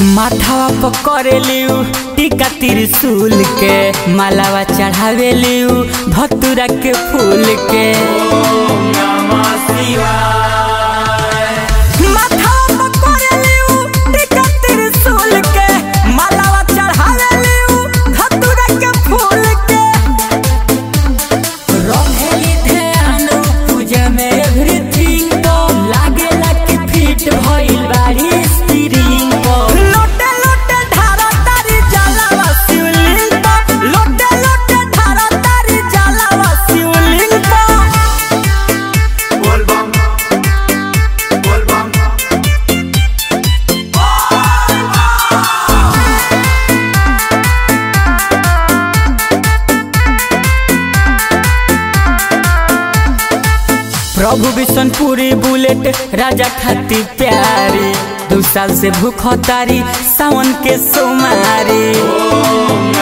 माथावा पकड़ेलियू टीका त्रिशूल के मालावा चढ़ावेलियू धतुरा के फूल के माथावा पकड़ेलियू टीका त्रिशूल के मालावा चढ़ावेलियू धतुरा के फूल के रहेली ध्यान पूजा में एवरीथिंग तो लागेला कि फिट भइल बाड़ी स्टीरिंग को लोटे लोटे धारा तारी जलावा शिवलिंग को लोटे लोटे धारा तारी जलावा शिवलिंग को Volvam, volvam, प्रभु बिशनपुरी बुलेट राजा खाती प्यारी दू साल से भूख तारी सावन के सोमारी